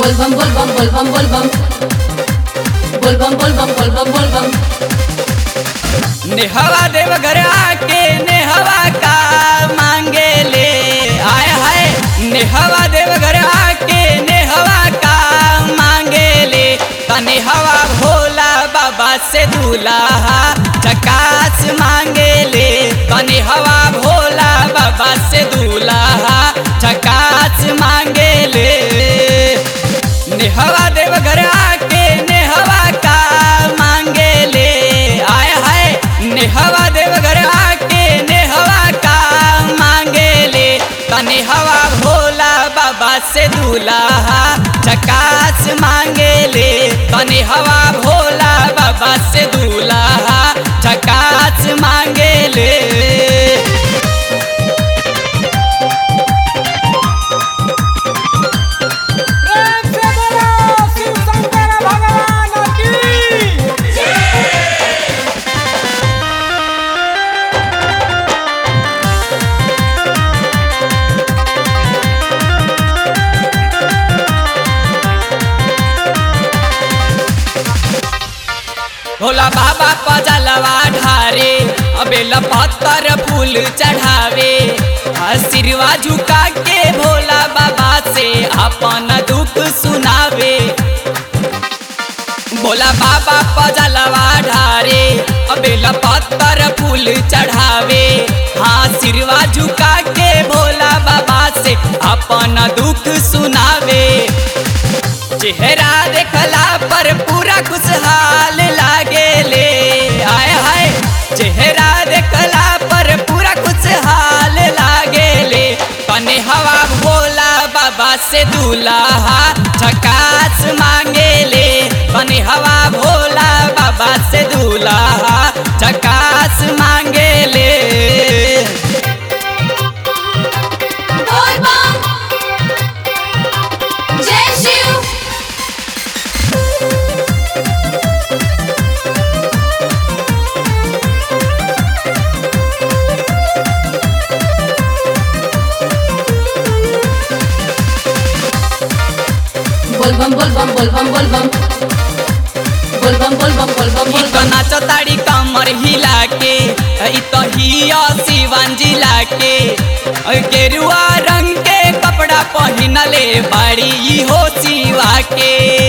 बोलबम बोलबम बोलबम बोलबम बोलबम बोलबम बोलबम बोलबम नेहवा देवघर आके नेहवा का मांगे ले आय हाय नेहवा देवघर आके नेहवा का मांगे ले तने हवा भोला बाबा से दूल्हा चकास मांगे ले तने हवा भोला बाबा से दूल्हा चकास मांगे ले नेहवा देवघर आके नेहवा का मांगे ले आय हाय नेहवा देवघर आके नेहवा का मांगे ले तने हवा भोला बाबा से दूल्हा चकास मांगे ले तने हवा भोला बाबा से दूल्हा चकास मांगे ले प्रेम से बोलो शिव शंकर भगवान की भोला बाबा पजलवा ढारे अबेला पत्थर फूल चढ़ावे आशीर्वाद झुका के भोला बाबा से अपन दुख सुनावे भोला बाबा पजलवा ढारे अबेला पत्थर फूल चढ़ावे आशीर्वाद झुका के भोला बाबा से अपन दुख सुनावे चेहरा देखला पर पूरा खुशहाल लागे ले आय हाय चेहरा देखला पर पूरा खुशहाल लागे ले तने हवा भोला बाबा से दूल्हा झकास मांगे ले तने हवा भोला बाबा से दूल्हा झकास मांगे ले बोलबम जय शिव बोलबम बोलबम बोलबम बोलबम बोलबम बोलबम बोलबम इ तो बोलबम नाचताड़ी कमर हिला के इ तो हिया शिवन जिला के अ गेरुआ रंग के कपड़ा पहिनले बाड़ी ई हो शिवा के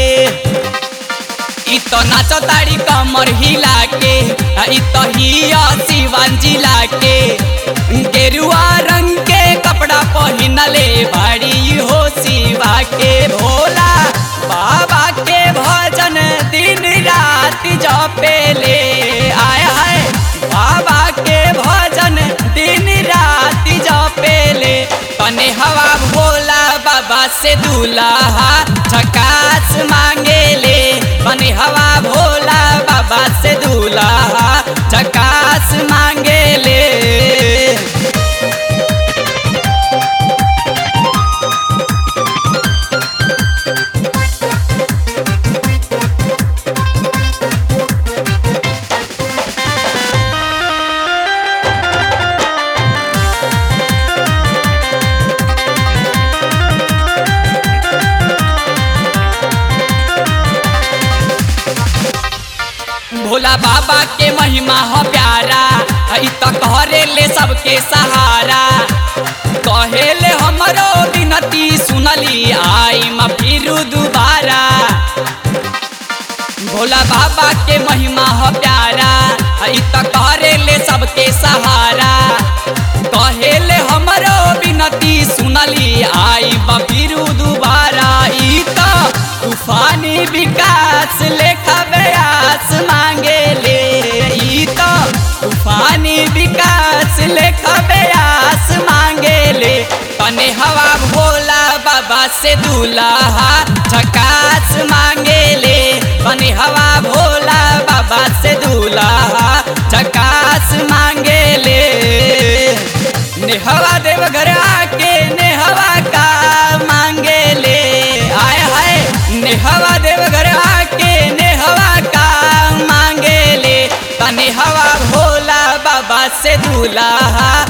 इ तो नाचताड़ी कमर हिला के इ तो हिया शिवन जिला के गेरुआ रंग के कपड़ा पहिनले बाड़ी ई हो शिवा के भोला बाबा के भजन दिन रात जपेले आय हाय बाबा के भजन दिन रात जपेले तने हवा भोला बाबा से दूल्हा झकास मांगे ले तने हवा भोला बाबा से दूल्हा झकास मांगे ले भोला बाबा के महिमा हो प्यारा ई तो कहरे ले सबके सहारा कहेले हमरो विनती सुनली आई म फिरू दुबारा भोला बाबा के महिमा हो प्यारा ई तो कहरे ले सबके सहारा कहेले हमरो विनती सुनली आई म फिरू दुबारा ई तो तूफानी विकास लेखा व्यास मांगे ले ई तो तूफानी विकास लेखा व्यास मांगे ले तने हवा भोला बाबा से दूल्हा झकास मांगे ले तने हवा भोला बाबा से दूल्हा झकास मांगे ले नेहवा देवघर आके नेहवा का मांगे ले आय हाय नेहवा देवघर आके नेहवा का मांगे ले तने हवा भोला बाबा से दूल्हा